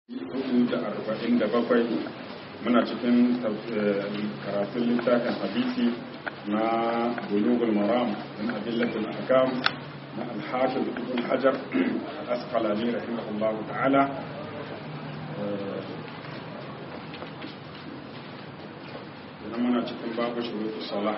hudu da arba'in da bakwai muna cikin karatun littafin hadisi na bulugul maram min adillatul ahkam na al-hafiz ibn hajar al-asqalani rahimahullahu ta'ala idan muna cikin babu shurutu salah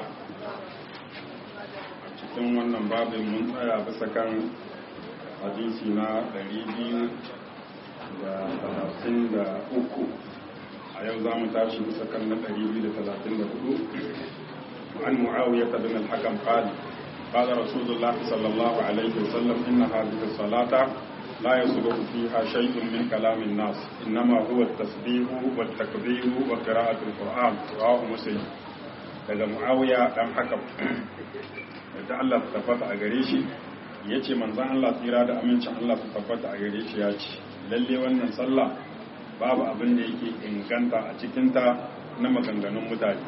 a cikin wannan babin mun tsaya bisa kan hadisi na ɗari biyu da talatin da uku a yau za mu tashi bisa kan na ɗari biyu da talatin da hudu an mu'awiyar ta bin alhakan qali قال رسول الله صلى الله عليه وسلم إن هذه الصلاة لا يصلح فيها شيء من كلام الناس إنما هو التسبيح والتكبير وقراءة القرآن رواه مسلم daga mu'awiya dan hakam da Allah ta tabbata a gare shi ya ce manzan Allah tsira da amincin Allah ta tabbata a gare shi ya ce lalle wannan sallah babu abin da yake inganta a cikinta na maganganun mutane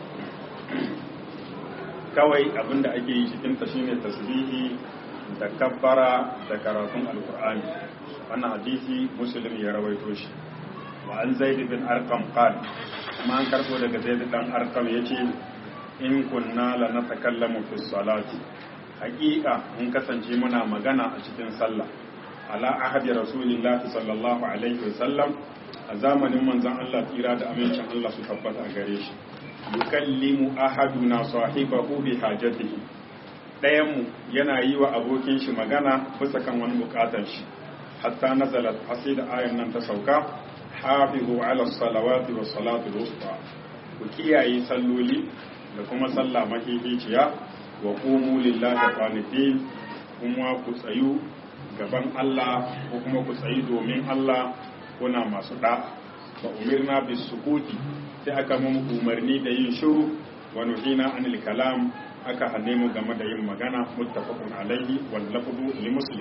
kawai abin da ake yi cikinta shine tasbihi da kabbara da karatun alkur'ani wannan hadisi muslim ya rawaito shi wa an zaid bin arqam qal kuma an karbo daga zaid dan arqam yace in kunna la natakallamu fi salati haqiqa in kasance muna magana a cikin sallah ala ahadi rasulillahi sallallahu alaihi wasallam a zamanin manzon Allah tsira da amincin Allah su tabbata a gare shi yukallimu ahaduna sahibahu bi hajatihi dayan mu yana yi wa abokin shi magana bisa kan wani bukatar shi hatta nazalat hasida ayan nan ta sauka hafizu ala salawati was salatu wusta ku kiyaye salloli da kuma sallah mahihiciya wa qumu lillahi qanitin kuma ku tsayu gaban Allah ko kuma ku tsayi domin Allah kuna masu da wa umirna bis sukuti sai aka mun umarni da yin shiru wa nuhina anil kalam aka hane mu game da yin magana muttafaqun alaihi wal lafzu li muslim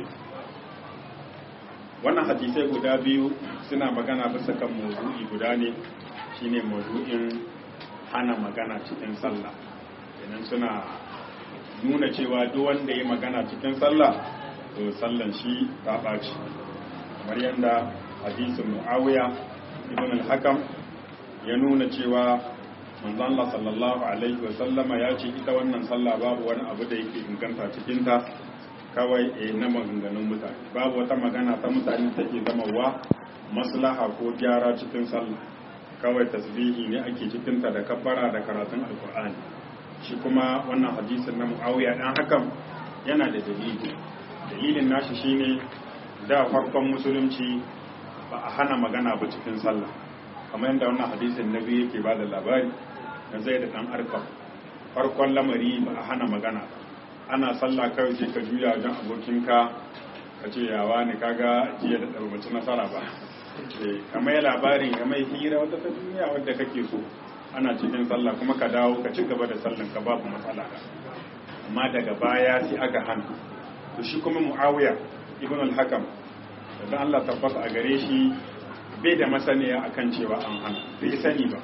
wannan hadisai guda biyu suna magana bisa kan mawdu'i guda ne shine mawdu'in hana magana cikin sallah idan suna nuna cewa duk wanda ya magana cikin sallah to sallan shi ta ɓaci kamar yadda hadisin muawiya ibn al-hakam ya nuna cewa manzon Allah sallallahu alaihi wa sallama ya ce ita wannan sallah babu wani abu da yake inganta cikin ta kawai e na maganganun mutane babu wata magana ta mutane take zama wa maslaha ko gyara cikin sallah kawai tasbihi ne ake cikin ta da kabbara da karatun alkur'ani shi kuma wannan hadisin na muawiya dan hakan yana da dalili dalilin nashi shine da farkon musulunci ba a hana magana ba cikin sallah kamar yadda wannan hadisin nabi yake ba da labari na zai da dan arkam farkon lamari ba a hana magana ana sallah kawai sai ka juya wajen abokinka ka ce yawa ne kaga jiya da ɗarbaci nasara ba kamar ya labarin ya mai hira wata ta duniya wadda kake so ana cikin sallah kuma ka dawo ka ci gaba da sallan ka babu matsala amma daga baya sai aka hana to shi kuma muawiya ibn al-hakam da Allah tabbata a gare shi bai da masaniya akan cewa an hana bai sani ba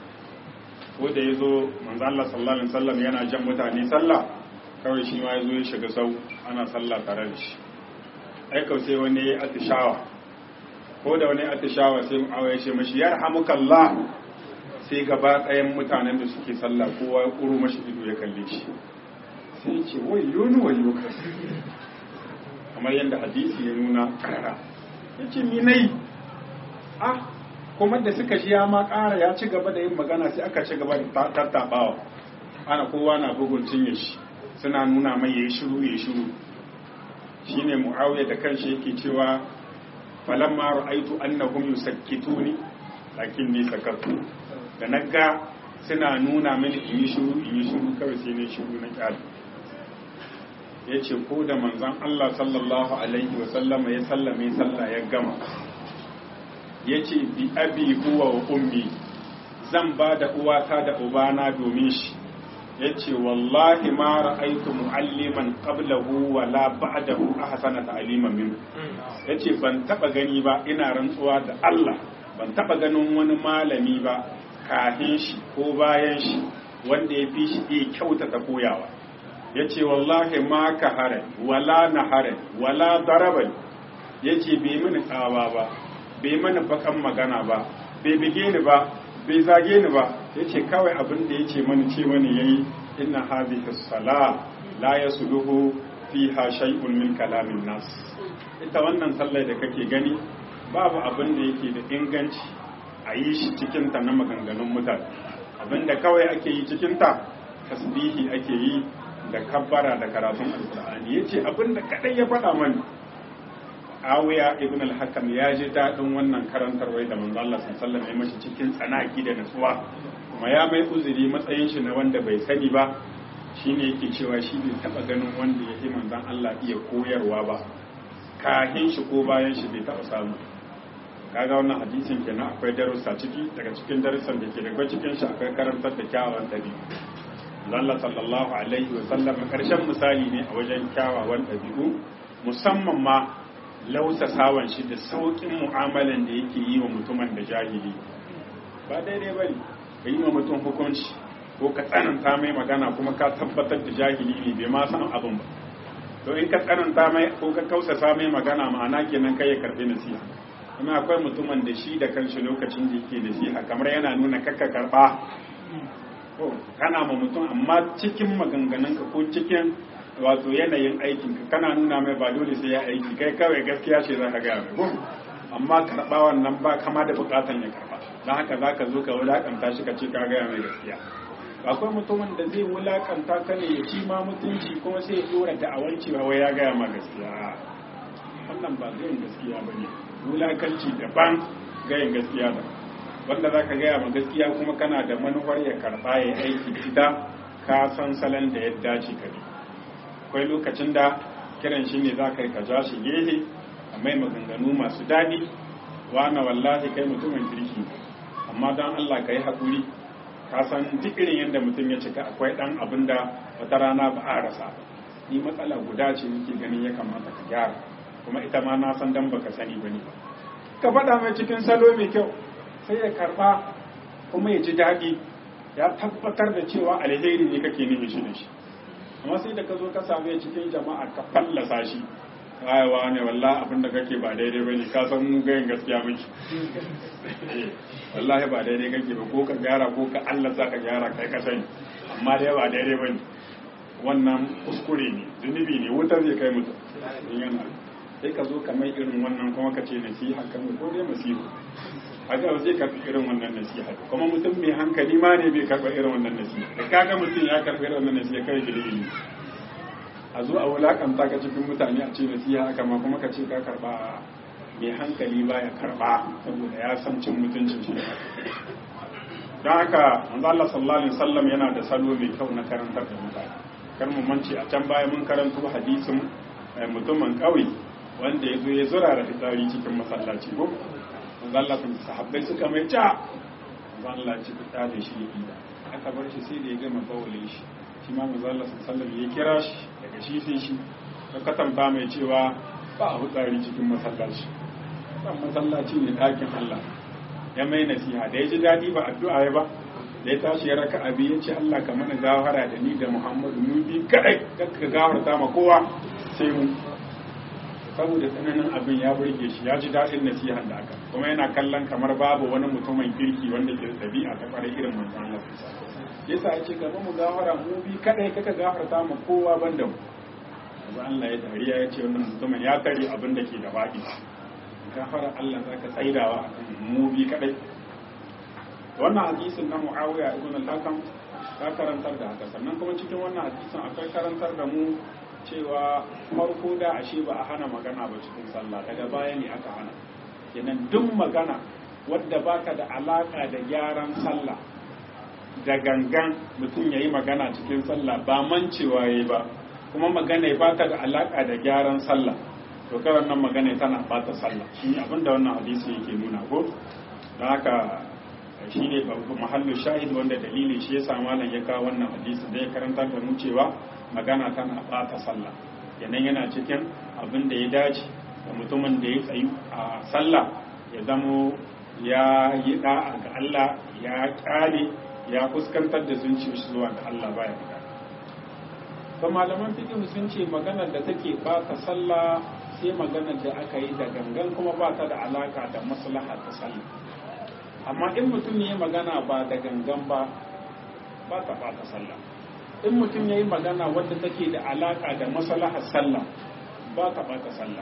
ko da yazo manzo Allah sallallahu alaihi wasallam yana jan mutane sallah kawai shi ma yazo ya shiga sau ana sallah tare da shi ai kawai sai wani ya atishawa ko da wani atishawa sai muawiya ya ce mashi yarhamukallah sai gaba ɗayan mutanen da suke sallah kowa ya kuro mashi ido ya kalle shi sai ce wayo ni wayo kamar yadda hadisi ya nuna karara ya ce minai ah kuma da suka shi ya ma kara ya ci gaba da yin magana sai aka ci gaba da tattabawa ana kowa na bugun cinye shi suna nuna mai ya shiru ya shiru shine muawiya da kanshi yake cewa falamma ra'aitu annahum yusakkituni lakin ni sakatu da naga suna nuna mini in yi shiru in yi shiru kawai sai ne shiru na kyale ya ce ko da manzan Allah sallallahu Alaihi wasallama ya sallame sallah ya gama ya ce bi abi huwa wa ummi zan ba da uwata da ubana domin shi ya ce wallahi ma ra'aitu mu'alliman qablahu wa la ba'dahu ahsana ta'liman min ya ce ban taba gani ba ina rantsuwa da Allah ban taba ganin wani malami ba kafin shi ko bayan shi wanda ya fi shi iya kyautata koyawa ya ce wallahi ma ka hare wala na hare wala daraba ya ce bai mini tsawa ba bai mana bakan magana ba bai bige ni ba bai zage ni ba yace kawai abin da yace mani ce mani yayi inna hadhihi sala la yasluhu fiha shay'un min kalamin nas ita wannan sallar da kake gani babu abin da yake da inganci a yi shi cikin ta na maganganun mutane abin da kawai ake yi cikin ta tasbihi ake yi da kabbara da karatun alqur'ani yace abin da kadai ya faɗa mani Awiya ibn al-Hakam ya ji daɗin wannan karantarwai da manzo Allah sallallahu alaihi mashi cikin tsanaki da nutsuwa kuma ya mai uzuri matsayin shi na wanda bai sani ba shine yake cewa shi bai taba ganin wanda ya yi manzon Allah iya koyarwa ba kahin shi ko bayan shi bai taba samu kaga wannan hadisin kenan akwai darussa ciki daga cikin darussan da ke daga cikin shi akwai karantar da kyawawan dabi'u Allah sallallahu alaihi wa sallam karshen misali ne a wajen kyawawan dabi'u musamman ma lausasawan shi da sauƙin mu'amalan da yake yi wa mutumin da jahili ba daidai bane ka yi wa mutum hukunci ko ka tsananta mai magana kuma ka tabbatar da jahili ne bai ma san abin ba to in ka tsananta mai ko ka kausasa mai magana ma'ana kenan kai ya karbi nasiha kuma akwai mutumin da shi da kanshi lokacin da yake nasiha kamar yana nuna kakka karba ko kana ma mutum amma cikin maganganunka ko cikin wato yanayin aikin ka kana nuna mai ba dole sai ya aiki kai kawai gaskiya ce za ka gaya mai ko amma karɓa wannan ba kama da bukatan ya karɓa don haka za ka zo ka wulakanta shi ka ce ka gaya mai gaskiya akwai mutumin da zai wulakanta ka ne ya ci ma mutunci kuma sai ya dora da'awan cewa wai ya gaya ma gaskiya wannan ba gayin gaskiya ba ne wulakanci daban gayin gaskiya ba wanda za ka gaya ma gaskiya kuma kana da manufar ya karɓa ya aiki ita ka san salon da ya dace ka bi akwai lokacin da kiran shi ne za ka yi ka ja shi gehe a mai maganganu masu daɗi na wallahi kai mutumin kirki amma don Allah ka yi haƙuri ka san duk irin yadda mutum ya cika akwai ɗan abin da wata rana ba a rasa ni matsala guda ce nake ganin ya kamata ka gyara kuma ita ma na san dan baka sani ba ne ba ka faɗa mai cikin salo mai kyau sai ya karɓa kuma ya ji daɗi ya tabbatar da cewa alheri ne kake nemi shi da shi amma sai da ka zo ka same cikin jama'a ka fallasa shi ayawa ne wallah abin da kake ba daidai bane ka san mu gayin gaskiya miki wallahi ba daidai kake ba ko ka gyara ko ka Allah za ka gyara kai ka sani amma dai ba daidai bane wannan kuskure ne zunubi ne wuta zai kai mutum yana sai ka zo ka mai irin wannan kuma ka ce nasiha kan ko dai masihu haka zai karɓi irin wannan nasiha kuma mutum mai hankali ma ne bai karɓa irin wannan nasiha da kaga mutum ya karɓi irin wannan nasiha kai bilibili a zo a wulakanta ka cikin mutane a ce nasiha haka ma kuma ka ce ka karɓa mai hankali ba ya karɓa saboda ya san cin mutuncin shi don haka manzo Allah sallallahu alaihi wasallam yana da salo mai kyau na karantar da mutane kar mu mance a can baya mun karanto hadisin mutumin ƙauye wanda ya zo ya zura da fitsari cikin masallaci ko Allah sun sahabbai suka mai ca Allah ci fita da shi ya aka bar shi sai da ya gama bawale shi shi ma manzo Allah sallallahu ya kira shi daga shi sai shi ya katanta mai cewa ba a fitsari cikin masallaci dan masallaci ne ɗakin Allah ya mai nasiha da ya ji daɗi ba addu'a ya ba da ya tashi ya raka abi ya ce Allah ka mana gawara da ni da Muhammadu mu bi kadai ka gawarta ma kowa sai mu saboda tsananin abin ya burge shi ya ji daɗin nasihan da aka kuma yana kallon kamar babu wani mutumin kirki wanda ke ɗabi'a ta ƙwarai irin manzon Allah yasa ya ce gaba mu gafara mu bi kadai kaka gafarta mu kowa banda mu yanzu Allah ya dariya ya ce wannan mutumin ya tare abin da ke da baƙi gafara Allah zaka tsaidawa akan mu bi kadai wannan hadisin na Muawiya ibn al-Hakam ya karantar da haka sannan kuma cikin wannan hadisin akwai karantar da mu cewa farko da ashe ba a hana magana ba cikin sallah daga baya ne aka hana kenan duk magana wadda baka da alaka da gyaran sallah da gangan mutum ya yi magana cikin sallah ba mancewa ya ba kuma magana ba ta da alaka da gyaran sallah to karan nan magana tana bata sallah shi abin da wannan hadisi yake nuna ko don haka shi ne mahallu shahid wanda dalili shi ya sa malam ya kawo wannan hadisi da ya karanta da mu cewa magana tana ɓata sallah kenan yana cikin abin da ya dace da mutumin da ya tsayu a sallah ya zamo ya yi da'a ga Allah ya kyale ya fuskantar da zuciyar shi zuwa ga Allah baya fita to malaman fiqh sun ce maganar da take ɓata sallah sai maganar da aka yi da gangan kuma ba ta da alaka da maslaha ta sallah amma in mutum ya yi magana ba da gangan ba ba ta ɓata sallah in mutum ya yi magana wadda take da alaka da maslahar sallah ba ta ɓata sallah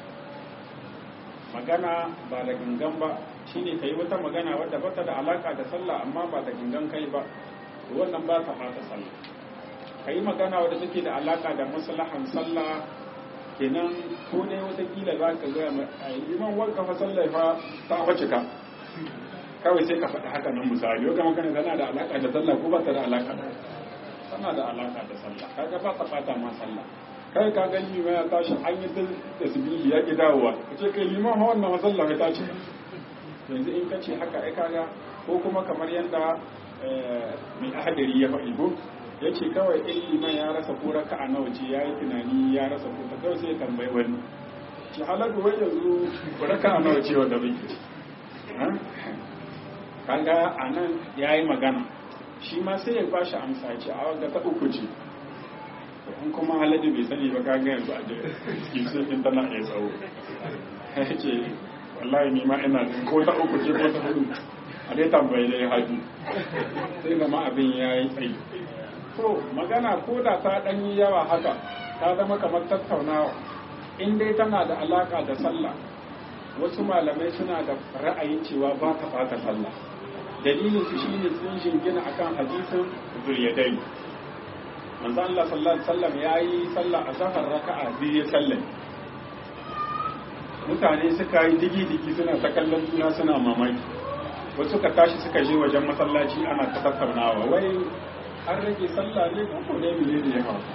magana ba da gangan ba shine ka yi wata magana wadda ba ta da alaka da sallah amma ba da gangan kai ba wannan ba ta ɓata sallah ka yi magana wadda take da alaka da maslahan sallah kenan ko ne watakila za ka gaya mai liman wanka fa sallah fa ta wace ka kawai sai ka faɗi haka nan misali yau kama kana tana da alaka da sallah ko ba ta da alaka da tana da alaka da sallah kaga ba ta ɓata ma sallah kai ka gani mai ya tashi an yi tasbihi ya ki dawowa ka ce kai liman ha wannan sallah ya tashi yanzu in ka ce haka ai kaga ko kuma kamar yadda mai ahadari ya faɗi ko ya ce kawai in liman ya rasa ko raka a nawa ce ya yi tunani ya rasa ko ta kawai sai ya tambayi wani ce halagu wai yanzu ko raka a nawa ce wanda bai kaga a nan ya yi magana shi ma sai ya bashi amsa ce a wadda ta uku ce in kuma haladu bai sani ba kaga yanzu a cikin sun tana iya tsawo ya ce wallahi ni ma ina ko ta uku ce ko ta hudu a dai tambayi dai haji sai zama abin ya yi tsayi to magana ko da ta ɗan yi yawa haka ta zama kamar tattaunawa in dai tana da alaka da sallah wasu malamai suna da ra'ayin cewa ba ta ɓata sallah dalilin su shine sun shingina akan hadisin zuliyadai manzo Allah sallallahu alaihi wasallam yayi sallah a safar raka'a biyu ya sallame mutane suka yi digi-digi suna ta kallon juna suna mamaki wasu ka tashi suka je wajen masallaci ana ta tattaunawa wai an rage sallah ne ko ne mene ne ya faru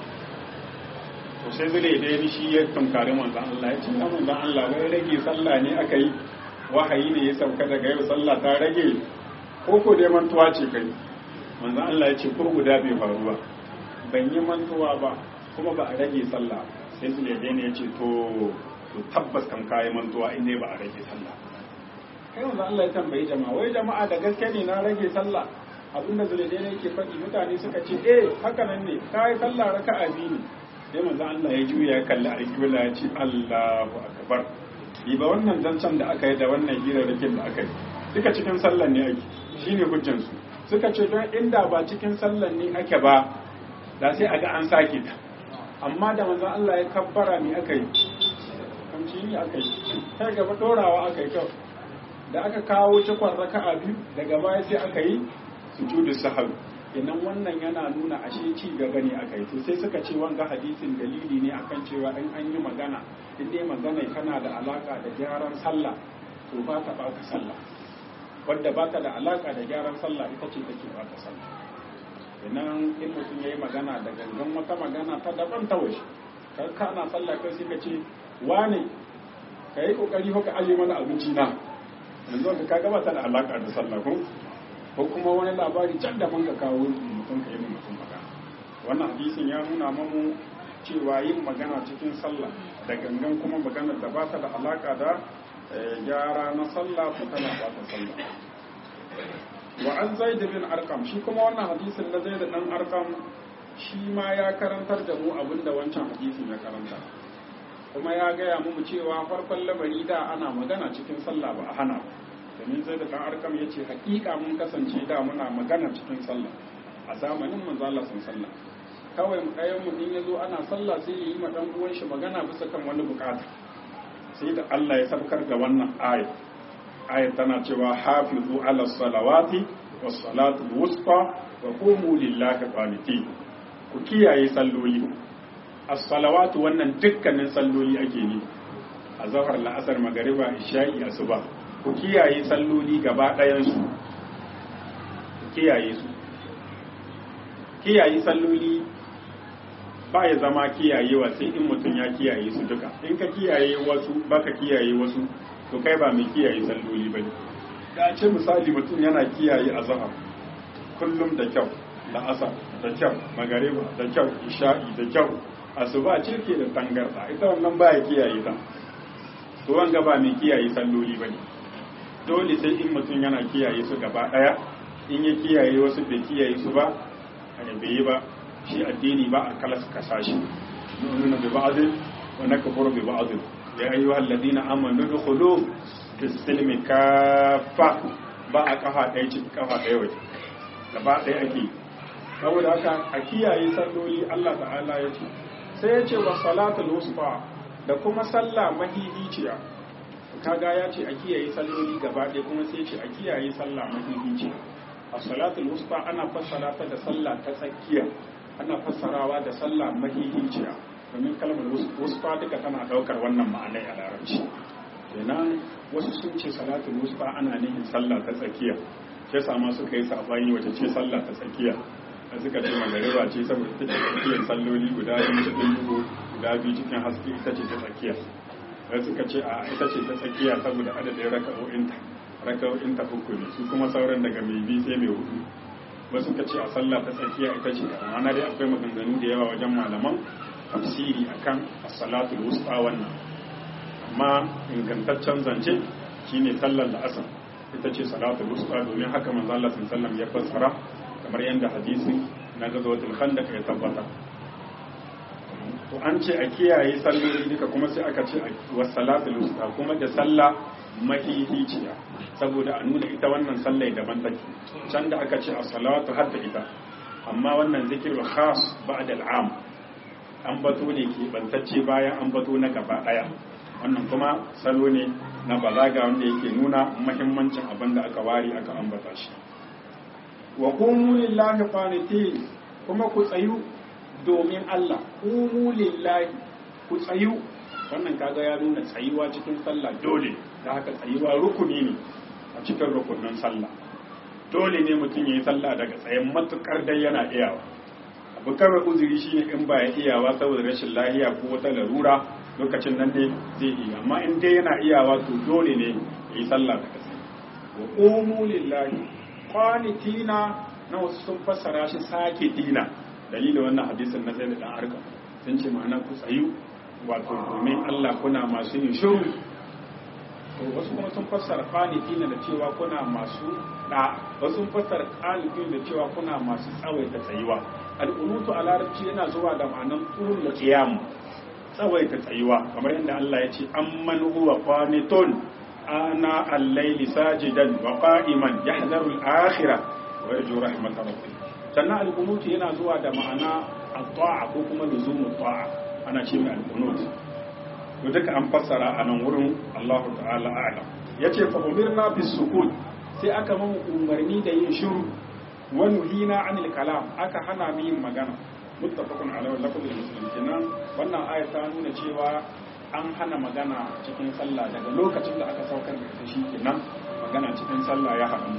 to sai zule da ya shi ya tunkari manzon Allah ya ce ya manzon Allah wai rage sallah ne aka yi wahayi ne ya sauka daga yau sallah ta rage ko ko dai mantuwa ce kai manzon Allah ya ce ko guda bai faru ba ban yi mantuwa ba kuma ba a rage sallah sai zule da ya ce to to tabbas kan kayi mantuwa in ne ba a rage sallah kai manzon Allah ya tambayi jama'a wai jama'a da gaske ne na rage sallah abinda zulaidain yake faɗi mutane suka ce eh haka nan ne kai sallah raka'a biyu ne sai manzo Allah ya juya ya kalli alƙibla ya ce Allahu akbar bi ba wannan zancen da aka yi da wannan hirarrakin da aka yi duka cikin sallan ne ake shine hujjan su suka ce don inda ba cikin sallan ne ake ba da sai a ga an sake ta amma da manzo Allah ya kabbara ne aka yi kamci ne aka yi kai gaba dorawa aka yi kyau da aka kawo cikon raka'a biyu daga baya sai aka yi sujudu sahwi kenan wannan yana nuna ashe ci gaba ne aka yi to sai suka ce wanga hadisin dalili ne akan cewa in an yi magana in dai magana tana da alaka da gyaran sallah to ba ta bata sallah wadda ba ta da alaka da gyaran sallah ita ce take bata sallah kenan in mutum yayi magana da gangan wata magana ta daban ta waje kar kana sallah kai sai ka ce wane kai kokari ko ka aje mana abinci na yanzu ka ga ba ta da alaka da sallah ko ko kuma wani labari can da man ka kawo mutum ka yi mutum magana wannan hadisin ya nuna mamu cewa yin magana cikin sallah da gangan kuma magana da ba ta da alaka da gyara na sallah ko tana ba ta sallah wa an zaid bin arqam shi kuma wannan hadisin na zaid dan arqam shi ma ya karantar da mu abinda wancan hadisin ya karanta kuma ya gaya mu cewa farkon lamari da ana magana cikin sallah ba a hana ba domin zai da ɗan arkam ya ce hakika mun kasance da muna magana cikin sallah a zamanin manzo Allah sun sallah kawai ɗayan mu in yazo ana sallah sai ya yi ma dan uwan shi magana bisa kan wani bukata sai da Allah ya sabkar da wannan ayat ayat tana cewa hafizu ala salawati was salatu wusta wa qumu lillahi qanitin ku kiyaye salloli as-salawatu wannan dukkanin salloli ake ne a zahar la'asar magariba isha'i asuba ku kiyaye salloli gaba ɗayansu ku kiyaye su kiyaye salloli ba ya zama kiyayewa sai in mutum ya kiyaye su duka in ka kiyaye wasu baka kiyaye wasu to kai ba mai kiyaye salloli ba da ce misali mutum yana kiyaye azhar kullum da kyau da asa da kyau magariba da kyau isha'i da kyau asuba ce ke da tangarda ita wannan baya kiyaye ta to wanga ba mai kiyaye salloli bane dole sai in mutum yana kiyaye su gaba daya in ya kiyaye wasu bai kiyaye su ba a bai yi ba shi addini ba a kalas kasa shi nuna bai ba'adin wa nakfuru bi ba'd ya ayyuhal ladina amanu dukhulu fis silmi kaffa ba a kafa ɗaya ciki kafa ɗaya waje gaba ɗaya ake saboda haka a kiyaye salloli Allah ta'ala ya ce sai ya ce wa salatul wusta da kuma sallah mahihiciya kaga ya ce a kiyaye salloli gaba ɗaya kuma sai ya ce a kiyaye sallah mahihiciya a salatul wusta ana fassara ta da sallah ta tsakiya ana fassarawa da sallah mahihiciya domin kalmar wusta duka tana ɗaukar wannan ma'anai a larabci kenan wasu sun ce salatul wusta ana nihin sallah ta tsakiya sai sama suka yi sabani wace ce sallah ta tsakiya da suka ce magariba ce saboda ita ce tsakiyar salloli guda biyu cikin duhu guda biyu cikin haske ita ce ta tsakiya da suka ce a ita ce ta tsakiya saboda adadin raka'o'inta raka'o'inta uku ne su kuma sauran daga mai biyu sai mai hudu wasu suka ce a sallah ta tsakiya ita ce amma dai akwai maganganu da yawa wajen malaman tafsiri akan as-salatul wusta wannan amma ingantaccen zance shine sallar la'asar ita ce salatul wusta domin haka manzo Allah sallallahu ya fassara kamar yadda hadisin na gazawatul khandaq ya tabbata to an ce a kiyaye salloli duka kuma sai aka ce wa salatul wusta kuma da sallah mahihiciya saboda a nuna ita wannan sallai daban take can da aka ce a salatu hadda ita amma wannan zikirul khas ba'da al'am an bato ne ke bantacce bayan an bato na gaba daya wannan kuma salo ne na balaga wanda yake nuna mahimmancin abin da aka ware aka ambata shi wa qumu lillahi qanitin kuma ku tsayu domin Allah qumu lillahi ku tsayu wannan kaga ya nuna tsayuwa cikin sallah dole da haka tsayuwa rukuni ne a cikin rukunin sallah dole ne mutum ya yi sallah daga tsayen matukar dai yana iyawa abu kawai uzuri shine in ba ya iyawa saboda rashin lahiya ko wata larura lokacin nan ne zai iya amma in dai yana iyawa to dole ne ya yi sallah daga tsaye wa qumu lillahi qanitina na wasu sun fassara shi sake dina dalilin wannan hadisin na sai da dan arka sun ce ma'ana ku tsayu wato domin Allah kuna masu yin shiru to wasu kuma sun fassara qanitina da cewa kuna masu da wasu sun fassara qanitin da cewa kuna masu tsawaita tsayuwa al-qunutu a larabci yana zuwa da ma'anan turul qiyam tsawaita tsayuwa kamar yadda Allah ya ce amman huwa qanitun ana al-layli sajidan wa qa'iman yahzaru al-akhirah wa yarju rahmat rabbih sannan al-qunut yana zuwa da ma'ana at-ta'a ko kuma luzumu ta'a ana ce mai al-qunut to duka an fassara a nan wurin Allah ta'ala a'lam yace fa umirna bis sukut sai aka mamu umarni da yin shiru wa nuhina anil kalam aka hana mu yin magana muttafaqun ala lafzul muslim kenan wannan aya ta nuna cewa an hana magana cikin sallah daga lokacin da aka saukar da ita kenan magana cikin sallah ya haɗu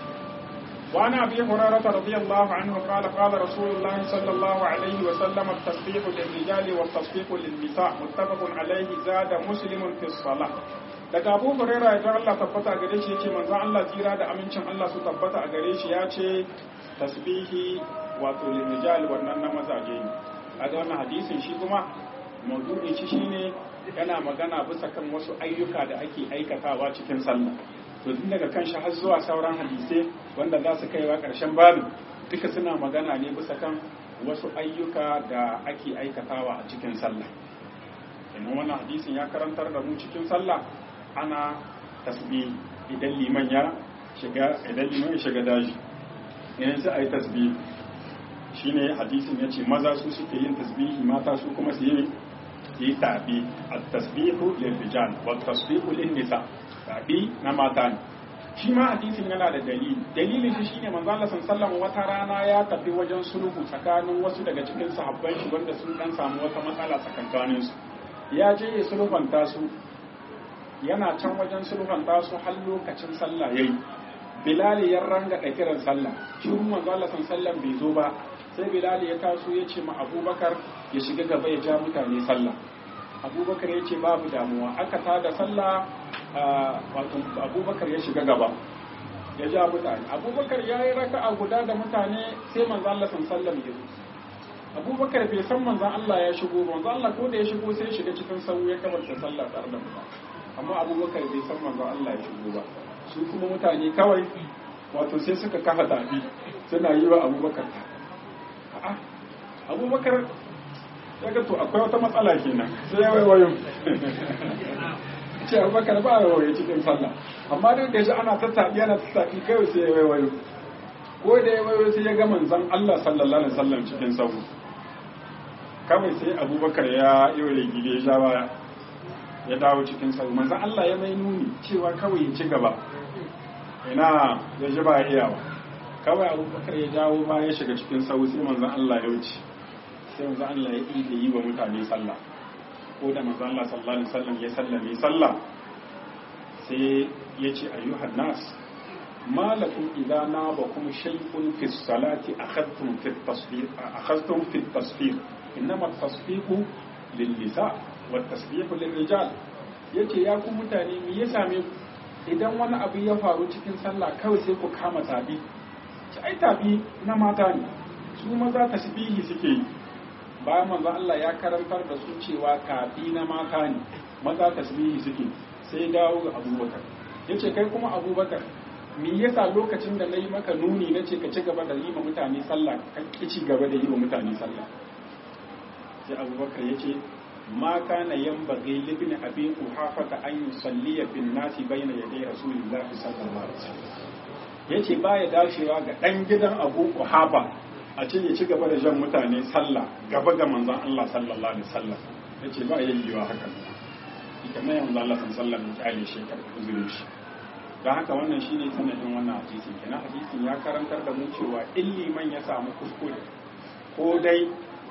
وعن ابي هريره رضي الله عنه قال قال رسول الله صلى الله عليه وسلم التسبيح للرجال والتصفيق للنساء متفق عليه زاد مسلم في الصلاه daga abu huraira ya Allah tabbata a gare shi yace manzon Allah tsira da amincin Allah su tabbata a gare shi ya ce tasbihi wato lirijal wannan na mazaje ne kaga wannan hadisin shi kuma maudu'in shi shine yana magana bisa kan wasu ayyuka da ake aikatawa cikin sallah to tun daga kan shi har zuwa sauran hadisai wanda za su kaiwa karshen babu duka suna magana ne bisa kan wasu ayyuka da ake aikatawa a cikin sallah kenan wannan hadisin ya karantar da mu cikin sallah ana tasbih idan liman ya shiga idan liman ya shiga daji yanzu a yi tasbih shine hadisin ya ce maza su suke yin tasbihi mata su kuma su yi yi tabi at-tasbihu lil rijal wa tasbihu lin nisa tabi na mata ne shi ma hadisin yana da dalili dalilin shi shine manzo Allah sallallahu wata rana ya tafi wajen sulhu tsakanin wasu daga cikin sahabban shi wanda sun dan samu wata matsala tsakankanin su ya je ya sulhunta su yana can wajen sulhunta su har lokacin sallah yayi Bilal ya ranga da kiran sallah shi manzo Allah sallallahu bai zo ba sai Bilal ya taso ya ce ma Abubakar ya shiga gaba ya ja mutane sallah Abubakar ya ce babu damuwa aka tada sallah wato Abubakar ya shiga gaba ya ja mutane Abubakar ya yi raka'a guda da mutane sai manzo Allah sallallahu ya zo Abubakar bai san manzon Allah ya shigo manzo Allah ko da ya shigo sai ya shiga cikin sahu ya kabarta sallah tare da mutane amma Abubakar bai san manzon Allah ya shigo ba su kuma mutane kawai wato sai suka kafa tafi suna yi wa abubakar a'a abubakar daga to akwai wata matsala kenan sai ya waiwayo ce abubakar ba ya waiwayo cikin sallah amma duk da shi ana tattaɓi ana tattaɓi kawai sai ya waiwayo ko da ya waiwayo sai ya ga manzon Allah sallallahu alaihi wasallam cikin sahu kawai sai abubakar ya yi gile ya sha baya ya dawo cikin sahu manzon Allah ya mai nuni cewa kawai ya ci gaba ina ya ji ba iyawa kawai abubakar ya dawo ba ya shiga cikin sahu sai manzon Allah ya wuce sai manzon Allah ya yi da yi wa mutane sallah ko da manzon Allah sallallahu alaihi wasallam ya sallame sallah sai ya ce ayyuhan nas ما لكم إذا نابكم شيء في الصلاة أخذتم في التصفيق أخذتم في التصفيق إنما التصفيق للنساء والتصفيق للرجال yace ya ku mutane me ya same ku idan wani abu ya faru cikin sallah kawai sai ku kama tabi ci ai tabi na mata ne su maza tasbihi suke yi bayan manzo Allah ya karantar da su cewa tabi na mata ne maza tasbihi suke sai dawo ga Abubakar yace kai kuma Abubakar me yasa lokacin da na yi maka nuni na ce ka ci gaba da yi ma mutane sallah ka ki ci gaba da yi ma mutane sallah sai abubakar ya ce ma kana yanbaghi libn abi quhafata an yusalliya bin nasi bayna yaday rasulillahi sallallahu alaihi wasallam yace baya dashewa ga dan gidan abu quhafa a ce ya ci gaba da jan mutane sallah gaba ga manzon Allah sallallahu alaihi wasallam yace ba yayyuwa haka ita mai manzon Allah sallallahu alaihi wasallam ya kyale shi kar uzurin shi don haka wannan shi ne sanadin wannan hadisin kenan hadisin ya karantar da mu cewa in liman ya samu kuskure ko dai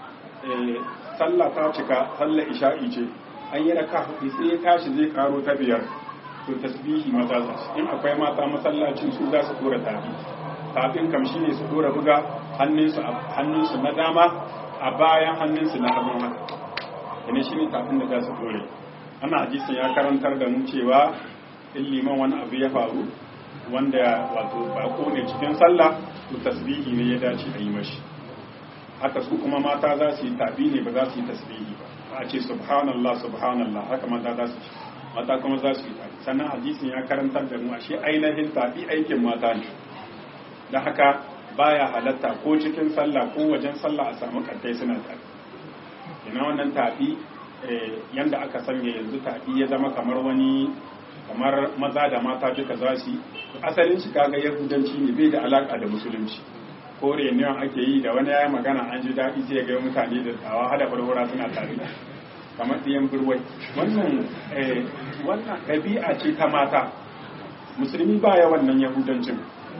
sallah ta cika sallah isha'i ce an yi raka hudu sai ya tashi zai karo ta biyar to tasbihi maza za in akwai mata masallacin su za su dora tafi tafin kam shine su dora buga hannunsu hannunsu na dama a bayan hannunsu na hagun haka ina shine tafin da za su dore ana hadisin ya karantar da mu cewa in liman wani abu ya faru wanda wato bako ne cikin sallah to tasbihi ne ya dace a yi mashi haka su kuma mata za su yi tabi ne ba za su yi tasbihi ba a ce subhanallah subhanallah haka mata za su ci mata kuma za su yi tabi sannan hadisin ya karantar da mu ashe ainihin tabi aikin mata ne da haka baya halatta ko cikin sallah ko wajen sallah a samu kantai suna tabi ina wannan tabi yanda aka sanya yanzu tabi ya zama kamar wani kamar maza da mata duka za su asalin shi kaga yahudanci ne bai da alaka da musulunci ko reunion ake yi da wani yayi magana an ji daɗi sai ga mutane da tsawa hada farfara suna tare kamar ɗiyan burwai wannan wannan ɗabi'a ce ta mata musulmi ba ya wannan yahudancin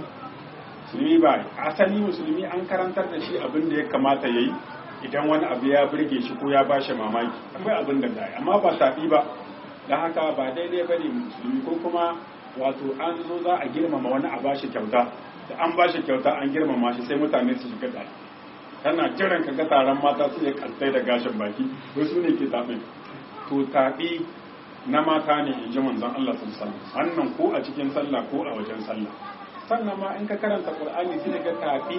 musulmi ba asali musulmi an karantar da shi abin da ya kamata ya yi idan wani abu ya burge shi ko ya bashi mamaki akwai abin da da amma ba tafi ba da haka ba daidai ba ne musulmi ko kuma wato an zo za a girmama wani a bashi kyauta da an bashi kyauta an girmama shi sai mutane su shiga tsari tana jiran ka ga taron mata su ya kaltai da gashin baki wasu ne ke taɓin to taɓi na mata ne in ji manzon Allah sun sallah wannan ko a cikin sallah ko a wajen sallah sannan ma in ka karanta qur'ani sai ga taɓi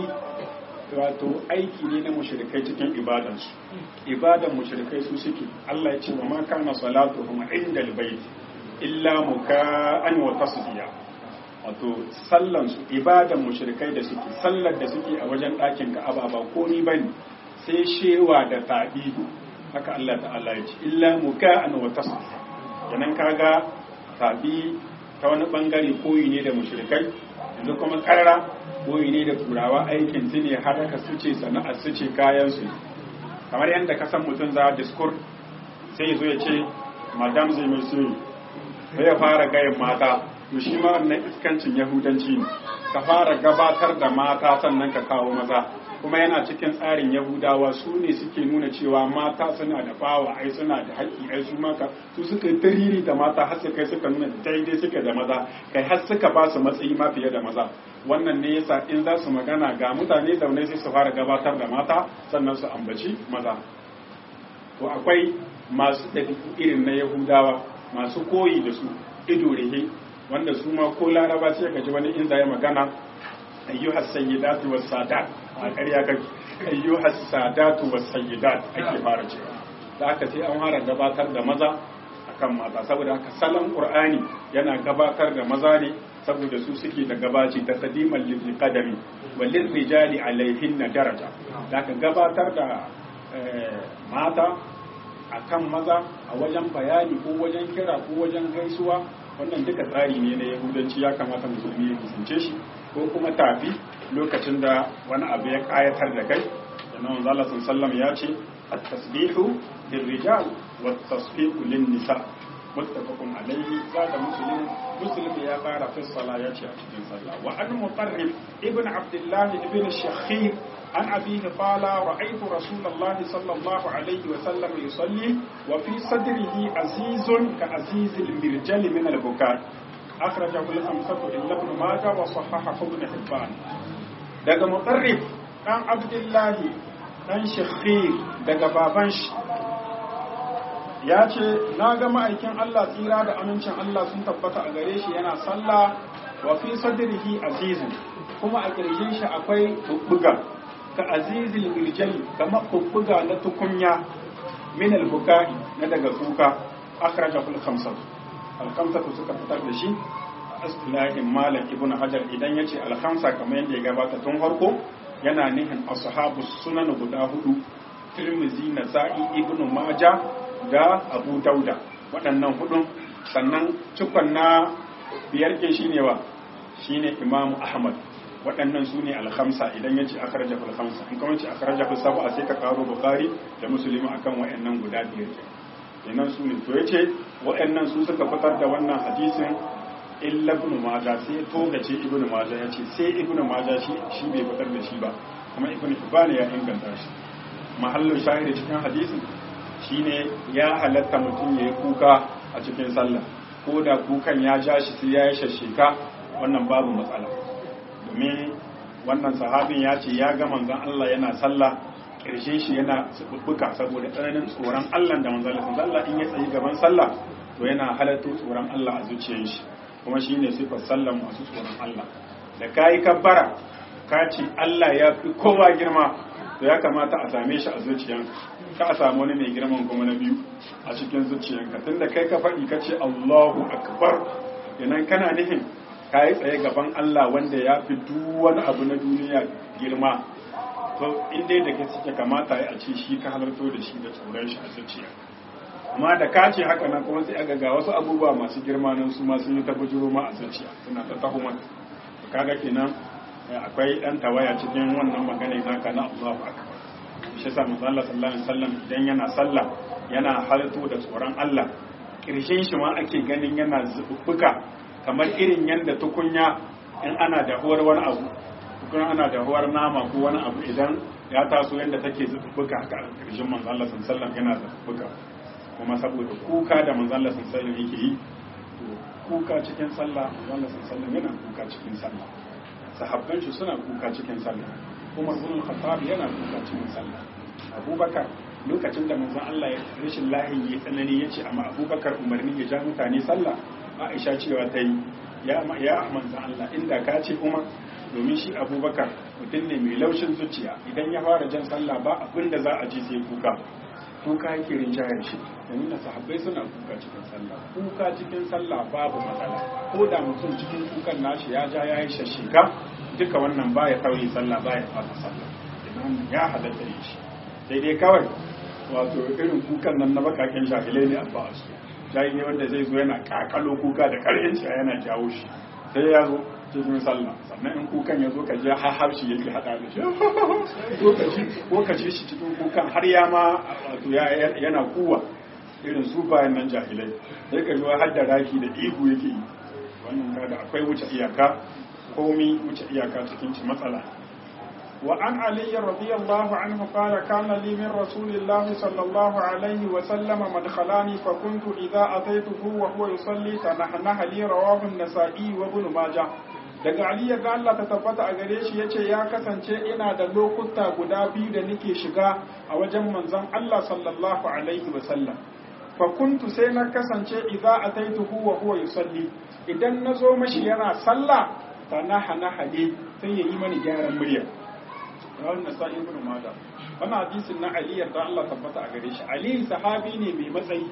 wato aiki ne na mushrikai cikin ibadansu ibadan mushrikai su suke Allah ya ce wa ma kana salatuhum inda albayt illa muka'an wa tasdiya wato sallan su ibadan mushrikai da suke sallar da suke a wajen ɗakin Ka'aba ba komai bane sai shewa da tabi haka Allah ta'ala ya ce illa muka'an wa tasdiya kenan kaga tabi ta wani bangare koyi ne da mushrikai yanzu kuma karara koyi ne da turawa aikin su ne har aka suce sana'ar su ce kayan su kamar yadda ka san mutum za diskur sai zo ya ce madam zai mai soyi sai ya fara gayin mata to shi ma wannan iskancin yahudanci ne ka fara gabatar da mata sannan ka kawo maza kuma yana cikin tsarin yahudawa su ne suke nuna cewa mata suna da bawa ai suna da haƙƙi ai su maka su suka yi tariri da mata har su kai suka nuna daidai suke da maza kai har suka ba su matsayi ma fiye da maza wannan ne yasa in za su magana ga mutane zaune sai su fara gabatar da mata sannan su ambaci maza to akwai masu ɗabi'u irin na yahudawa masu koyi da su ido rihe wanda su ma ko laraba sai ka ji wani in ya magana ayyuhas sayyidatu was sadat a ƙarya kake ayyuhas sadatu was sayyidat ake fara cewa da aka sai an fara gabatar da maza akan mata saboda haka salon qur'ani yana gabatar da maza ne saboda su suke da gabaci ta sadiman lil qadami walil rijali alaihin daraja da aka gabatar da mata akan maza a wajen bayani ko wajen kira ko wajen gaisuwa wannan duka tsari ne na yahudanci ya kamata musulmi ya kusance shi ko kuma tafi lokacin da wani abu ya kayatar da kai da nan zala sallam ya ce at-tasbihu lirrijal wa at-tasfiqu lin-nisa muttafaqun alayhi zaka muslim muslim ya fara fi sala ya ce a cikin sallah wa an mutarrif ibn abdullah ibn shakhir عن أبيه قال رأيت رسول الله صلى الله عليه وسلم يصلي وفي صدره عزيز كعزيز المرجل من البكاء أخرجه الخمسة إلا ابن ماجه وصححه ابن حبان daga mutarrif ɗan abdullahi ɗan shakhir daga baban shi ya ce na ga ma'aikin Allah tsira da amincin Allah sun tabbata a gare shi yana sallah wa fi sadrihi azizun kuma a ƙirjin shi akwai bubbuga ka azizil mirjali kamar bubbuga na tukunya min al-bukai na daga kuka akhrajahu al-khamsah al-khamsah suka fitar da shi istilahin malam ibn hajar idan yace al-khamsa kamar yadda ya gabata tun farko yana nihin ashabu sunan guda hudu tirmizi nasa'i ibn majah da abu dauda waɗannan hudun sannan cikon na biyar ke shine wa shine imamu ahmad waɗannan su ne alhamsa idan ya ce akaraja alhamsa in kuma ce akaraja saba sai ka karo bukari da musulmi akan waɗannan guda biyar ke kenan su ne to ya ce waɗannan su suka fitar da wannan hadisin illa ibn maja sai togace ibn maja ya ce sai ibn maja shi shi bai fitar da shi ba kuma ibn hibban ya inganta shi mahallin shahidi cikin hadisin shine ya halatta mutum ya yi kuka a cikin sallah ko da kukan ya ja shi sai ya yi shashika wannan babu matsala domin wannan sahabin ya ce ya ga manzon Allah yana sallah ƙarshen shi yana subbuka saboda tsananin tsoron Allah da manzon Allah Allah in ya tsayi gaban sallah to yana halatto tsoron Allah a zuciyar shi kuma shine sifar sallan masu tsoron Allah da kai kabbara ka ce Allah ya fi kowa girma to ya kamata a same shi a zuciyanka ka a samu wani mai girman kuma na biyu a cikin zuciyanka tunda kai ka faɗi ka ce Allahu akbar yanan kana nufin ka yi tsaye gaban Allah wanda ya fi duk wani abu na duniya girma to inda da ke suke kamata ya ce shi ka halarto da shi da tsoron shi a zuciya amma da ka ce haka nan kuma sai aga ga wasu abubuwa masu girma nan su ma sun yi ta bujuro ma a zuciya suna ta taho maka kaga kenan akwai dan tawaya cikin wannan magana naka na Allahu akbar shi yasa manzo Allah sallallahu alaihi wasallam idan yana sallah yana halarto da tsoron Allah kirshen shi ma ake ganin yana zubbuka kamar irin yadda tukunya in ana dahuwar wani abu tukunya ana dahuwar nama ko wani abu idan ya taso yadda take zubbuka haka a ƙarshen manzo Allah sallallahu yana zubbuka kuma saboda kuka da manzo Allah sallallahu yake yi to kuka cikin sallah manzo Allah sallallahu yana kuka cikin sallah sahabban shi suna kuka cikin sallah Umar bin Khattab yana kuka cikin sallah Abubakar lokacin da manzon Allah ya rashin lahi ya tsanani ya ce amma Abubakar umarni ya ja mutane sallah Aisha cewa ta yi ya ya manzon Allah inda ka ce Umar domin shi Abubakar mutum ne mai laushin zuciya idan ya fara jan sallah ba abin da za a ji sai kuka kuka yake rinjayar shi da nuna sahabbai suna kuka cikin sallah kuka cikin sallah babu matsala ko da mutum cikin kukan nashi ya ja ya yi shashika duka wannan baya kauye sallah baya fata sallah idan ya halatta ne shi sai dai kawai wato irin kukan nan na bakaken jahilai ne abba su jahili wanda zai zo yana kakalo kuka da karhin shi yana jawo shi sai ya zo cikin sallah sannan in kukan ya zo ka je har harshe yake hada da shi ko ka ji shi cikin kukan har ya ma wato yana kuwa irin su bayan nan jahilai sai ka zo har da raki da ihu yake yi wannan kada akwai wuce iyaka komi wuce iyaka cikin ci matsala وعن علي رضي الله عنه قال كان لي من رسول الله صلى الله عليه وسلم مدخلاني فكنت إذا أتيته وهو يصلي تنحنح لي رواه النسائي وابن ماجه daga Ali ya Allah ta tabbata a gare shi yace ya kasance ina da lokuta guda biyu da nake shiga a wajen manzon Allah sallallahu alaihi wa sallam fa kuntu sai na kasance idza ataituhu wa huwa yusalli idan nazo mashi yana sallah tanaha hali sai yayi mani gyaran murya rawar nasa'i ibn mada wannan hadisin na ali yarda Allah tabbata a gare shi ali sahabi ne mai matsayi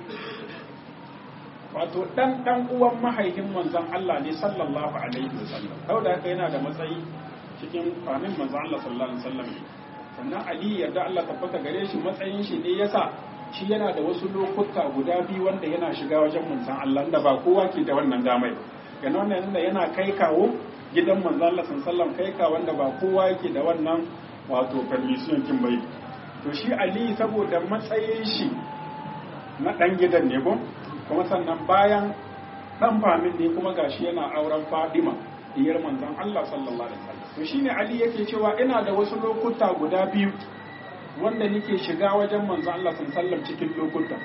wato dan dan uwan mahaifin manzon Allah ne sallallahu alaihi wasallam kau da haka yana da matsayi cikin kwanin manzon Allah sallallahu alaihi wasallam sannan ali yarda Allah tabbata gare shi matsayin shi ne yasa shi yana da wasu lokuta guda biyu wanda yana shiga wajen manzon Allah da ba kowa ke da wannan damai yana wannan yana kai kawo gidan manzon Allah sallallahu kai ka wanda ba kowa yake da wannan wato permission kin bai to shi ali saboda matsayin shi na dan gidan ne ko kuma sannan bayan dan famin ne kuma gashi yana auren Fadima diyar manzon Allah sallallahu alaihi wasallam to shine Ali yake cewa ina da wasu lokuta guda biyu wanda nake shiga wajen manzon Allah sallallahu alaihi wasallam cikin lokuta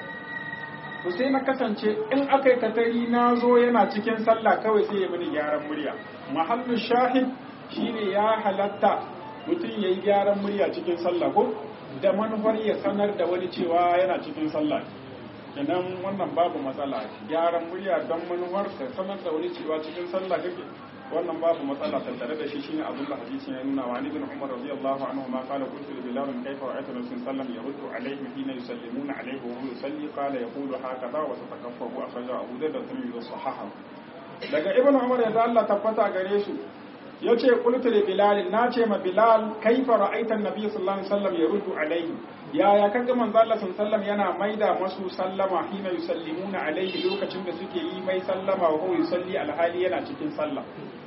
to sai na kasance in akai katari na zo yana cikin sallah kawai sai ya mini gyaran murya mahallu shahid shine ya halatta mutum yayi gyaran murya cikin sallah ko da manufar ya sanar da wani cewa yana cikin sallah kenan wannan babu matsala gyaran murya don manufar ka sanar da wani cewa cikin sallah kake wannan babu matsala tattare da shi shine abin da hadisin ya nuna wa ni bin umar radiyallahu anhu ma qala qultu li bilal kayfa ra'aytu rasul sallam yaruddu alayhi hina yusallimuna alayhi wa huwa yusalli qala yaqulu hakaza wa tatakaffahu akhraja abu dawud da tirmidhi sahaha daga ibn umar ya Allah tabbata gare su yace qultu li bilal na ce ma bilal kayfa ra'aita an-nabiy sallallahu alaihi wasallam yaruddu alayhi yaya kaga manzo Allah sallallahu yana maida masu sallama hina yusallimuna alaihi lokacin da suke yi mai sallama wa huwa yusalli alhali yana cikin sallah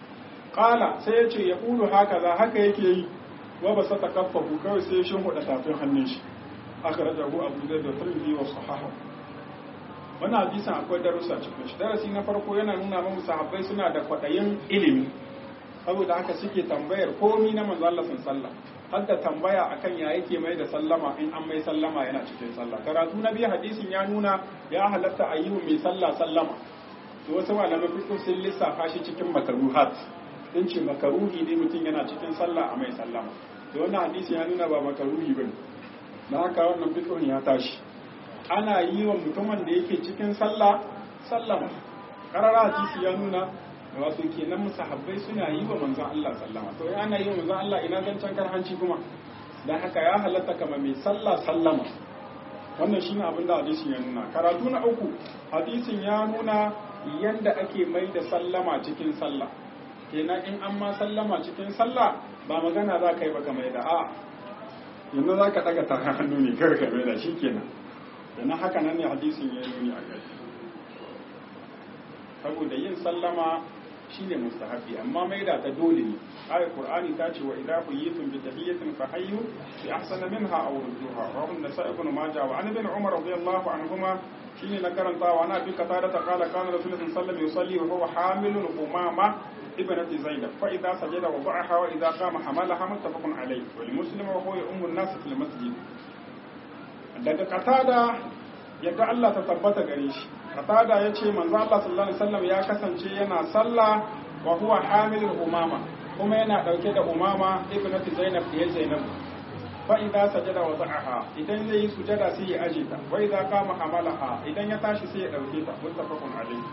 qala sai ya ce ya kulu haka za haka yake yi wa ba sa takaffafu kawai sai ya shinhuda tafin hannun shi akhrajahu abu zaid da tirmidhi wa sahaha wannan hadisin akwai darussa cikin shi darasi na farko yana nuna mana sahabbai suna da kwadayin ilimi saboda haka suke tambayar komi na manzo Allah sallallahu har da tambaya akan ya yake mai da sallama in an mai sallama yana cikin sallah karatu na biyu hadisin ya nuna ya halatta a yi mai sallah sallama to wasu malamai fiqh sun lissafa shi cikin makaruhat sun ce makaruhi ne mutum yana cikin sallah a mai sallama da wannan hadisi ya nuna ba makaruhi bane na haka wannan fiqh ya tashi ana yi wa mutumin da yake cikin sallah sallama karara hadisi ya nuna wato kenan musahabbai suna yi wa manzon Allah sallama to ana yi wa manzon Allah ina zancen karhanci kuma dan haka ya halatta kama mai sallah sallama wannan shine abin da hadisin ya nuna karatu na uku hadisin ya nuna yanda ake mai da sallama cikin sallah kenan in an ma sallama cikin sallah ba magana za ka yi baka mai da a yanzu za ka daga ta hannu ne kar ka mai da shi kenan kenan haka nan ne hadisin ya nuni a kai saboda yin sallama shine mustahabi amma maida ta dole ne ayat qur'ani ta ce wa idza huyitum bi tahiyyatin fa hayyu bi ahsana minha aw rudduha rawahu an-nasa'i ibn majah wa an ibn umar radiyallahu anhuma shine na karanta wa ana bi qatada ta qala kana rasulullahi sallallahu alaihi wasallam yusalli wa huwa hamilun umama ibnati zainab fa idza sajada wa ba'aha wa idza qama hamalaha muttafaqun alayh wa li muslim wa huwa ummu an-nas fil masjid daga qatada yadda Allah ta tabbata gare shi qatada yace manzo Allah sallallahu alaihi wasallam ya kasance yana sallah wa huwa hamilul umama kuma yana dauke da umama ibnati zainab da zainab fa idza sajada wa da'aha idan zai yi sujada sai ya aje ta wa idza qama hamalaha idan ya tashi sai ya dauke ta muttafaqun alayhi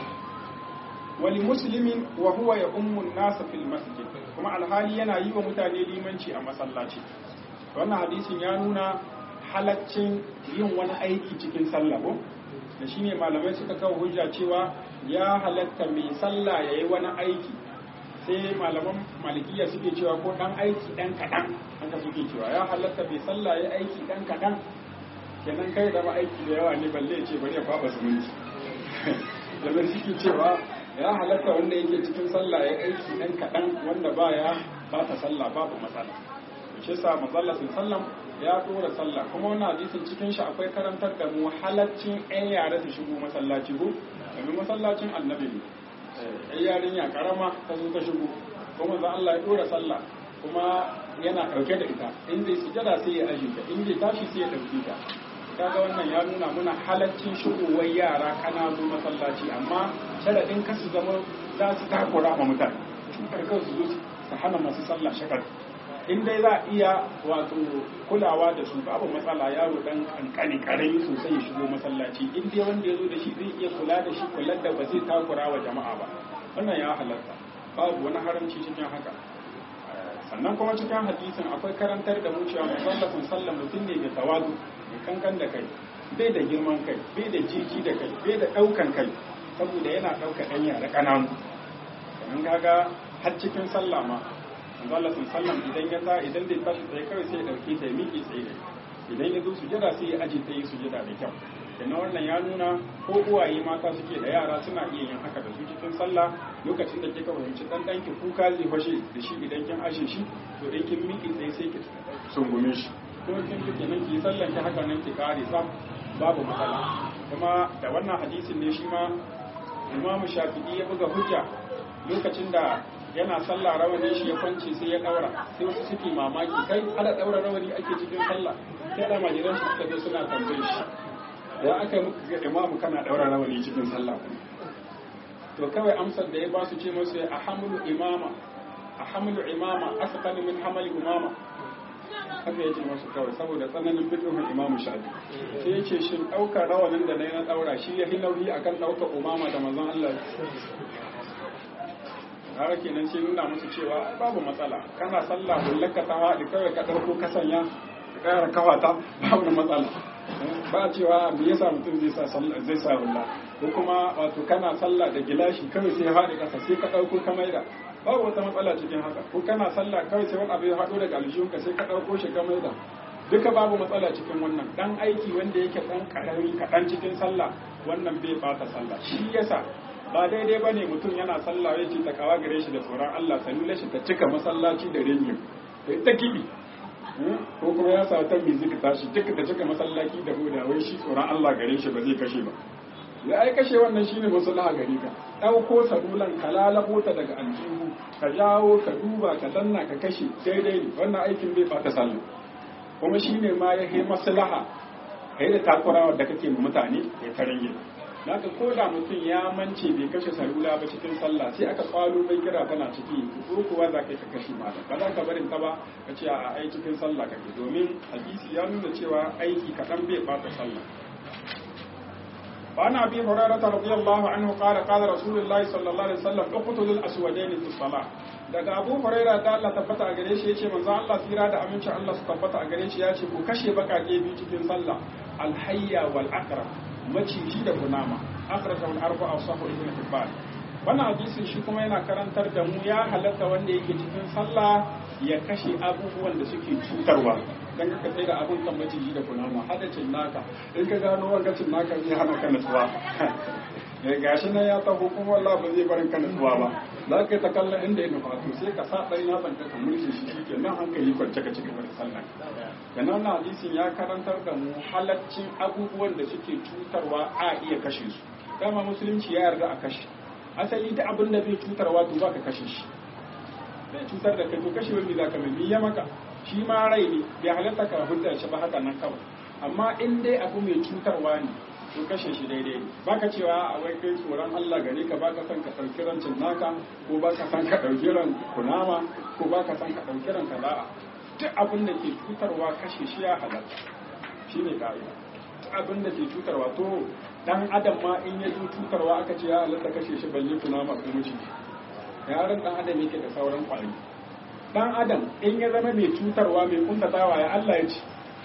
wali muslimin wa huwa ya ummu an-nas fil masjid kuma alhali yana yi wa mutane limanci a masallaci wannan hadisin ya nuna halaccin yin wani aiki cikin sallah ko da shine malamai suka kawo hujja cewa ya halatta mai sallah yayi wani aiki sai malaman malikiya suke cewa ko dan aiki dan kadan haka suke cewa ya halatta mai sallah yayi aiki dan kadan kenan kai da aiki da yawa ne balle ya ce bari ya kwaba zumunci da suke cewa ya halatta wanda yake cikin sallah ya aiki dan kadan wanda baya ba ta sallah babu matsala shi yasa manzalla sallam ya dora sallah kuma wannan hadisin cikin shi akwai karantar da mu halaccin ɗan yare su shigo masallaci ko domin masallacin annabi ne ɗan yarinya karama ta zo ta shigo kuma za Allah ya dora sallah kuma yana ɗauke da ita in zai sujada sai ya aje ta in zai tashi sai ya ɗauke ta kaga wannan ya nuna muna halaccin shigowar yara kananu masallaci amma sharaɗin kasu zama za su takura ma mutane cutar kansu zo su hana masu sallah shakar in dai za a iya wato kulawa da su babu matsala yaro dan kankani karami sosai ya shigo masallaci in dai wanda ya zo da shi zai iya kula da shi kular da ba zai takura wa jama'a ba wannan ya halatta babu wani haramci cikin haka sannan kuma cikin hadisin akwai karantar da mu cewa musallafin sallan mutum ne mai tawazu mai kankan da kai bai da girman kai bai da jiki da kai bai da daukan kai saboda yana dauka ɗan yara ƙananu sannan kaga har cikin sallah ma manzo Allah sallam idan ya ta idan da tashi tsaye kawai sai ya dauke ta ya miƙe tsaye idan ya zo sujada sai ya aje ta yi sujada da kyau na wannan ya nuna ko uwaye mata suke da yara suna iya yin haka da su cikin sallah lokacin da kika fahimci dan danki kuka zai fashe da shi idan kin ashe shi to idan kin miƙe tsaye sai ki sungume shi ko kin kike nan ki sallan ki haka nan ki kare sam babu matsala kuma da wannan hadisin ne shi ma Imam Shafi'i ya buga hujja lokacin da yana sallah rawani shi ya kwance sai ya daura sai wasu suke mamaki kai ana daura rawani ake cikin sallah sai da majiran su suka zo suna tambaye shi da aka yi muka ga imamu kana daura rawani cikin sallah to kawai amsar da ya ba su ce musu a hamlu imama a hamlu imama asqal min hamali umama haka ya ce masu kawai saboda tsananin fiqhun imamu shafi sai ya ce shin daukar rawanin da nayi na daura shi ya nauyi akan daukar umama da manzon Allah har kenan sai nuna musu cewa babu matsala kana sallah bullaka ta haɗi kawai ka ɗauko ka sanya ka ƙara kawata babu matsala ba cewa me yasa mutum zai sa sallah zai sa hulla ko kuma wato kana sallah da gilashi kawai sai ya haɗe ƙasa sai ka ɗauko ka maida babu wata matsala cikin haka ko kana sallah kawai sai wani abu ya haɗo daga aljihunka sai ka ɗauko shi ka maida duka babu matsala cikin wannan dan aiki wanda yake dan karami kaɗan cikin sallah wannan bai bata sallah shi yasa ba daidai ba ne mutum yana sallah ya ce ta kawa gare shi da tsoron Allah salula shi ta cika masallaci da ringin ta ta kibi ko kuma ya sa ta music tashi duka ta cika masallaci da hoda wai shi tsoron Allah gare shi ba zai kashe ba ya ai kashe wannan shine maslaha gare ka dauko salulan ka lalabo ta daga aljihu ka jawo ka duba ka danna ka kashe daidai ne wannan aikin bai bata sallah kuma shine ma ya yi maslaha kai da takurawa da kake ma mutane ya tarange Naka ko da mutum ya mance bai kashe salula ba cikin sallah sai aka kwalo mai kira tana ciki ko kuwa za ka yi ka kashe mata ba za ka barin ta ba ka ce a ai cikin sallah kake domin hadisi ya nuna cewa aiki kaɗan bai bata sallah وعن ابي هريره رضي الله عنه قال قال رسول الله صلى الله عليه وسلم اقتلوا الاسودين في الصلاه daga abu huraira da Allah tabbata a gare shi yace manzo Allah tsira da amincin Allah su tabbata a gare shi yace ku kashe bakake biyu cikin sallah alhayya wal aqrab maciji da kunama akhrajahu al-arba'a sahih ibn hibban wannan hadisin shi kuma yana karantar da mu ya halatta wanda yake cikin sallah ya kashe abubuwan da suke cutarwa dan ka tsaye da abun kan maciji da kunama hadacin naka in ka gano wangacin naka zai hana ka nutsuwa ya gashi nan ya taho kuma wallah ba zai barin ka nutsuwa ba za ka yi ta kallon inda ya nufa to sai ka sa ɗari na banka ka mulki shi shi ke nan hankali kwance ka ci gaba da sallah kenan wannan hadisin ya karantar da mu halaccin abubuwan da suke cutarwa a iya kashe su dama musulunci ya yarda a kashe asali da abin da bai cutarwa to ka kashe shi bai cutar da kai to kashe wani za ka mai ya maka shi ma rai ne bai halatta ka hujja shi ba haka nan kawai amma in dai abu mai cutarwa ne to kashe shi daidai ne baka cewa a wai kai tsoron Allah gare ka baka san ka ɗauki rancin naka ko baka san ka ɗauki ran kunama ko baka san ka ɗauki ran kada'a duk abin da ke cutarwa kashe shi ya halatta shi ne ka'ida duk abin da ke cutarwa to dan adam ma in ya zo cutarwa aka ce ya halatta kashe shi balle kunama ko miji yaran dan adam yake da sauran kwari dan adam in ya zama mai cutarwa mai kuntatawa ya Allah ya ce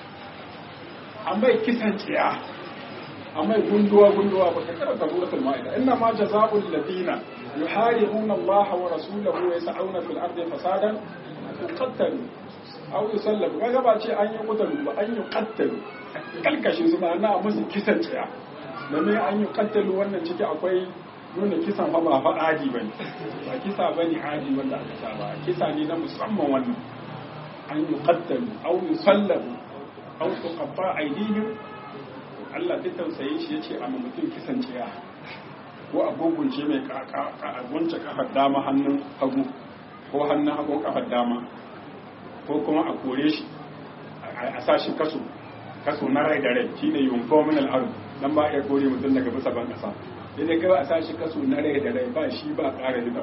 an bai kisan tsiya an bai gunduwa gunduwa ba ka karanta suratul ma'ida inna ma jazaa'ul ladina yuharibuna Allah wa rasulahu wa yas'una fil ardi fasadan yuqattalu aw yusallabu kaga ba ce an yi kutalu ba an yi qattalu kalkashin su ma'ana musu kisan tsiya domin an yi qattalu wannan ciki akwai nuna kisan fa ba fa adi bane ba kisa bane adi wanda aka saba kisa ne na musamman wannan an yi qattalu aw yusallabu aw tuqatta aydihim Allah duk tausayin shi yace amma mutum kisan ciya ko a gungunce mai a gunce kafar dama hannun hagu ko hannun hagu kafar dama ko kuma a kore shi a sa shi kaso kaso na rai da rai shine yunfo min al-ard dan ba ya kore mutum daga bisa ban kasa idan kai a sa shi kaso na rai da rai ba shi ba ƙara da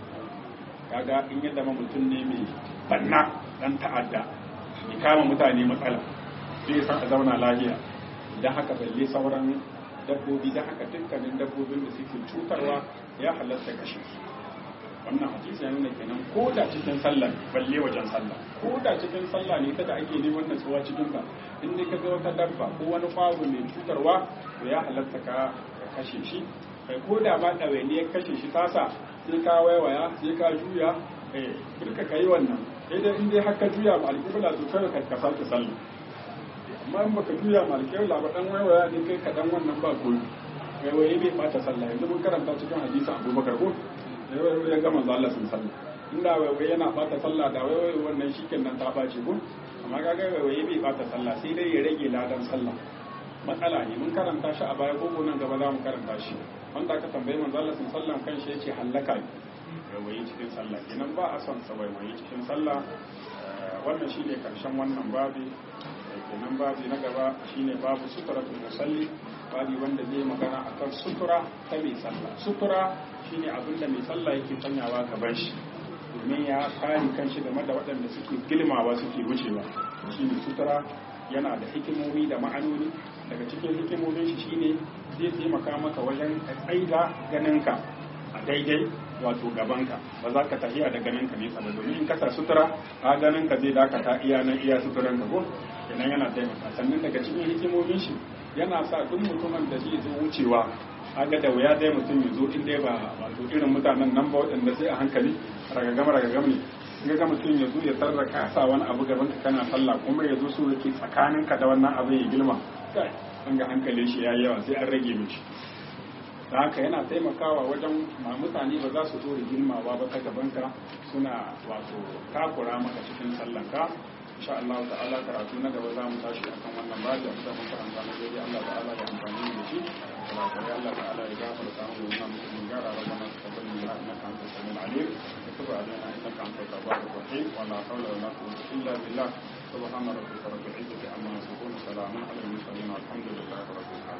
kaga in yadda ma mutum ne mai banna dan ta'adda ya kama mutane matsala zai san a zauna lafiya da haka balle sauran dabbobi da haka dukkanin dabbobin da suke cutarwa ya halatta kashe su wannan hadisi ya nuna kenan ko da cikin sallah balle wajen sallah ko da cikin sallah ne kada ake neman natsuwa cikin ka in dai ka ga wata dabba ko wani kwaro mai cutarwa to ya halatta ka kashe shi kai ko da ma ɗawainiyar kashe shi tasa sai ka waiwaya sai ka juya eh duka kai wannan sai dai in dai haka juya ma alƙibla to kai ka ka sake sallah amma in baka juya ma alƙibla ba dan waiwaya ne kai ka dan wannan ba koyi waiwaye bai bata sallah yanzu mun karanta cikin hadisi Abubakar ko waiwaye ya gama Allah sun sallah inda waiwaye yana bata sallah da waiwaye wannan shikenan ta bace ko amma kaga waiwaye bai bata sallah sai dai ya rage ladan sallah matsala ne mun karanta shi a baya ko nan gaba za mu karanta shi wanda aka tambayi manzo Allah sun sallan kan shi yace hallaka ne waiwaye cikin sallah kenan ba a son sa waiwaye cikin sallah wannan shine karshen wannan babi kenan babi na gaba shine babu suturatul musalli babi wanda zai magana akan sutura ta mai sallah sutura shine abin da mai sallah yake sanyawa gaban shi domin ya kare kanshi game da waɗanda suke gilmawa suke wucewa shine sutura yana da hikimomi da ma'anoni daga cikin hikimomin shi shine zai taimaka maka wajen tsaida ganinka a daidai wato gabanka ba za ka tafiya da ganinka nesa ba domin in kasa sutura a ganinka zai dakata iya nan iya suturan ka ko kenan yana taimaka sannan daga cikin hikimomin shi yana sa duk mutumin da zai zo wucewa aga da wuya dai mutum ya zo inda ba wato irin mutanen nan ba waɗanda sai a hankali ragagam ragagam ne in ga mutum ya zo ya tarra ka sa wani abu gaban ka kana sallah kuma ya zo so yake tsakanin ka da wannan abu ya girma kai an ga hankalin shi yayi yawa sai an rage mishi da haka yana taimakawa wajen ma mutane ba za su zo da girmawa ba ta gaban ka suna wato takura maka cikin sallanka insha Allah ta'ala karatu na gaba za mu tashi akan wannan baji a cikin karanta na gari Allah ta'ala ya amfani da shi Allah Allah ta'ala ya gafarta mu da mu mun gara rabbana taqabbal minna innaka antas samiul alim wa tub alaina innaka antat tawwabur rahim wa la hawla wa la quwwata illa billah subhana rabbika rabbil izzati amma yasifun salamun alal mursalin walhamdulillahi rabbil alamin